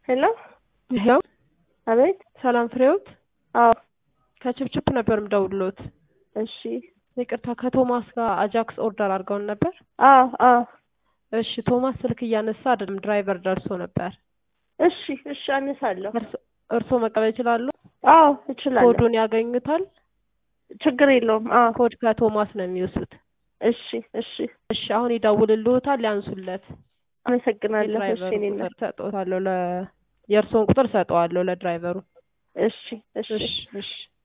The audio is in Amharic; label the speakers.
Speaker 1: ሄሎ
Speaker 2: ይኸው
Speaker 1: አቤት።
Speaker 2: ሰላም ፍሬዎት
Speaker 1: አዎ
Speaker 2: ከችፕችፕ ነበር ምደውልሎት።
Speaker 1: እሺ
Speaker 2: ይቅርታ ከቶማስ ጋር አጃክስ ኦርደር አድርገውን ነበር።
Speaker 1: አዎ አዎ
Speaker 2: እሺ ቶማስ ስልክ እያነሳ አይደለም፣ ድራይቨር ደርሶ ነበር።
Speaker 1: እሺ እሺ አነሳለሁ።
Speaker 2: እርሶ- እርሶ መቀበል ይችላሉ?
Speaker 1: አዎ እችላለሁ።
Speaker 2: ኮዱን ያገኙታል።
Speaker 1: ችግር የለውም። አዎ
Speaker 2: ኮድ ከቶማስ ነው የሚወስዱት።
Speaker 1: እሺ እሺ
Speaker 2: እሺ አሁን ይደውልልዎታል፣ ያንሱለት።
Speaker 1: አመሰግናለሁ። እሺ
Speaker 2: የድራይቨሩን
Speaker 1: እኔ
Speaker 2: ቁጥር ሰጥዎታለሁ ለ የእርስዎን ቁጥር ሰጠዋለሁ ለድራይቨሩ።
Speaker 1: እሺ እሺ
Speaker 2: እሺ እሺ